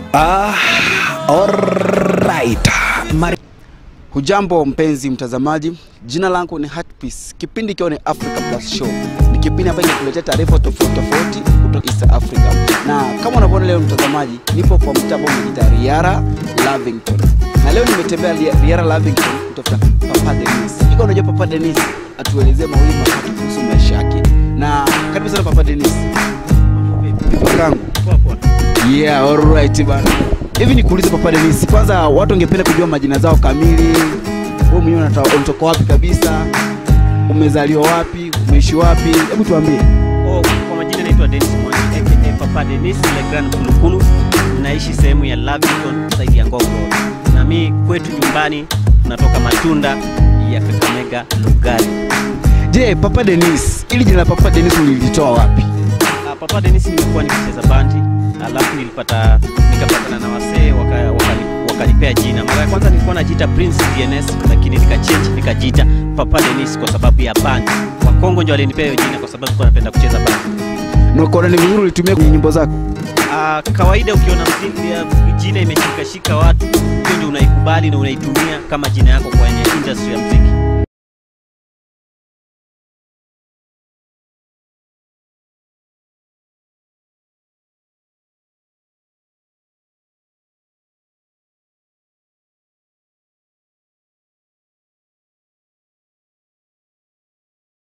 Ah, alright. Mari... Hujambo mpenzi mtazamaji, jina langu ni Heartpiece. Kipindi ikiwa ni Africa Plus Show, ni kipindi ambacho kinakuletea taarifa tofauti tofauti kutoka East Africa, na kama unavyoona leo mtazamaji, nipo kwa mtaa ambao umejiita Riara Lavington, na leo nimetembea Ri- Riara Lavington kutafuta Papa Dennis. Ikiwa unajua Papa Dennis, atuelezee mawili matatu kuhusu maisha yake, na karibu sana Papa Dennis. Kangu. Yeah, alright bana. Hivi nikuulize Papa Dennis, kwanza watu wangependa kujua majina zao kamili. Wewe mwenyewe unata- unatoka wapi kabisa? Umezaliwa wapi? Umeishi wapi? Hebu tuambie. Oh, kwa majina naitwa Dennis Mwangi aka Papa Dennis Le Grand Kulukulu. Naishi sehemu ya Lavington side ya Ngong Road. Na mi kwetu nyumbani tunatoka matunda ya Kakamega Lugari. Je, Papa Dennis, ili jina la Papa Dennis ulilitoa wapi? Ah, Papa Dennis nimekuwa nikicheza bandi, alafu nilipata nikapatana na wasee waka- wakani- wakanipea jina. Mara ya kwanza nilikuwa najiita Prince DNS, lakini nikachange nikajiita Papa Dennis kwa sababu ya bandi. Wakongo ndio walinipea hiyo jina kwa sababu nilikuwa napenda kucheza bandi. Na ukaona ni vizuri ulitumia kwenye nyimbo zako? Ah, kawaida ukiona mziki ya jina imeshikashika watu, hiyo ndio unaikubali na unaitumia kama jina yako kwenye industry ya mziki.